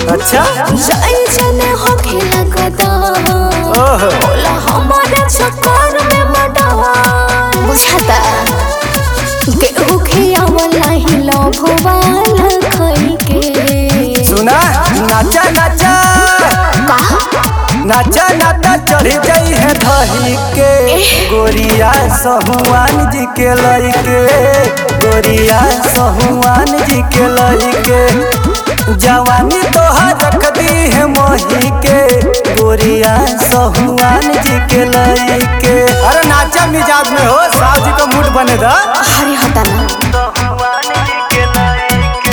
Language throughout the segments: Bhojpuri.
अच्छा जाई जने हो खेला कदा ओहो बोला हमारे चक्कर में मडवा बुझाता केहू खियावला ही लोभवाला खई के सुना नाचा नाचा कहा नाचा नाचा चढ़ गई है धही के गोरिया सहुआन जी के लइके गोरिया सहुआन जी के लइके जवानी तोहर रख दी है मोही के गोरिया सहुआन जी के लइके अरे नाचा मिजाज में हो साहब जी का मूड बने दा अरे हटा ना सहुआन जी के लइके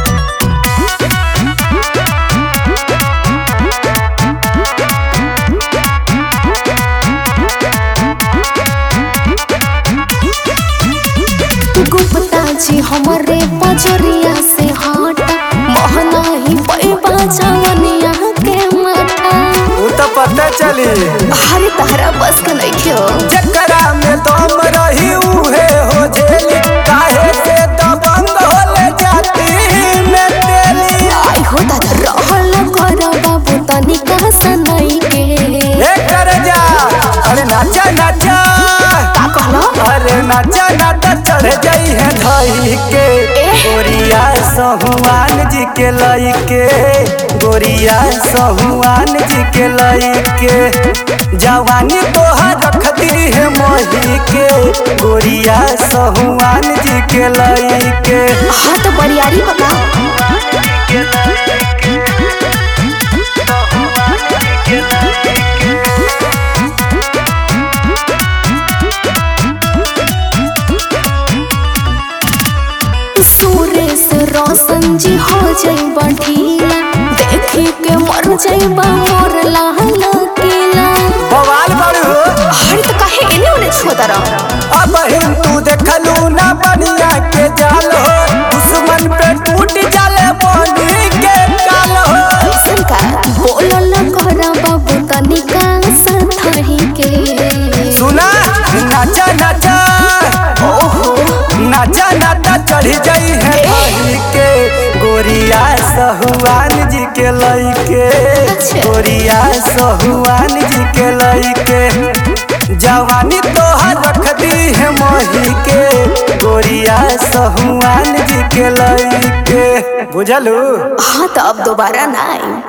गुप्ता जी हमारे बजरिया से हट महना ही पैबा जवनिया के माता वो तो पता चली हरे तहरा बस का नहीं क्यों चकरा में दम रही उहे हो झेली काहे से दबंग होले जाती में तेली आई हो दादा रहल कर बाबू तनिका सनई के ए कर जा अरे नाचा नाचा का कहलो अरे नाचा नाचा चढ़ गई है धई के गोरिया सहुआन जी के लई के गोरिया सहुआन जी के लई के जवानी तोहर रख दी है मोही के गोरिया सहुआन जी के लई के हाँ तो बरियारी बता सुरेश रोशन जी हो जाई बढ़िया देखी के मर जाइबा मोर लाल किला बवाल बड़ू अरे तो काहे एने ओने छोड़ रहा अब हिम तू देखलू ना बनिया के जाल हो दुश्मन पे टूट जाले बनी के काल हो ऐसन का बोलल करा बाबू तनिका सथही के सुना नाचा नाचा ओहो नाचा नाचा चढ़ी जाई है भाई के गोरिया सहुआन जी के लइके अच्छा। गोरिया सहुआन जी के लइके जवानी तोहर रख दी है मोही के गोरिया सहुआन जी के लइके बुझलू हाँ तो अब दोबारा ना आई